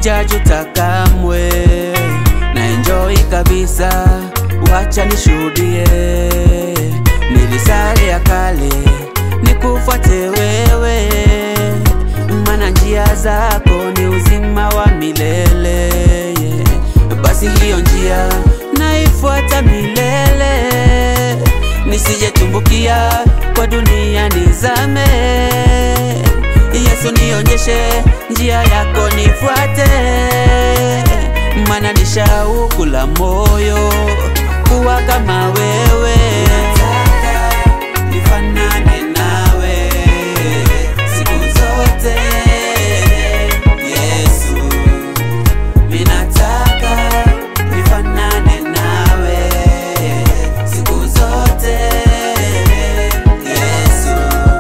sijajuta kamwe na enjoy kabisa, wacha nishuhudie. Nilisare ya kale nikufuate wewe, mana njia zako ni uzima wa milele yeah. Basi hiyo njia naifuata milele, nisijetumbukia kwa dunia nizame. Yesu nionyeshe njia yako nifuate, mana ni shauku la moyo kuwa kama wewe. Nataka nifanane nawe siku zote, Yesu. Minataka nifanane nawe siku zote, Yesu.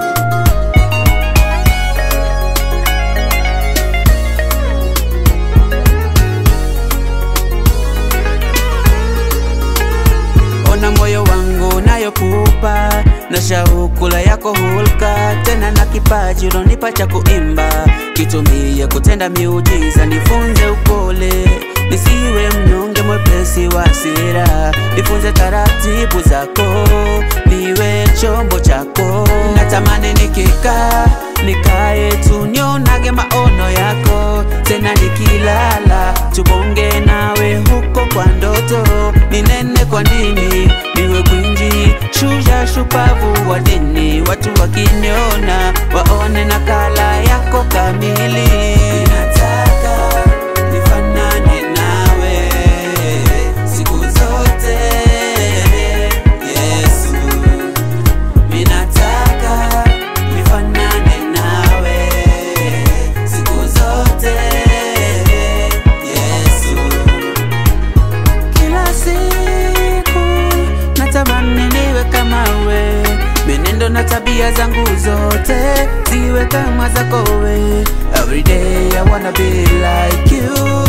Ona moyo wangu nayokupa na shauku la yako hulka, tena na kipaji ulonipa cha kuimba, kitumie kutenda miujiza, nifunze upole, nisiwe mnyonge, mwepesi wa hasira, nifunze taratibu zako, niwe chombo chako. Natamani nikikaa nikae tu nionage maono yako, tena nikilala tubonge nawe huko kwa ndoto, ninene kwa nini niwe gwinji, shujaa shupavu wa dini, watu wakiniona waone nakala yako kamili. Nataka nifanane nawe siku zote, Yesu. Minataka nifanane nawe siku zote, Yesu. Kila siku natamani niwe kama we, menendo na tabia zangu zote ziwe kama zako we. Every day I wanna be like you.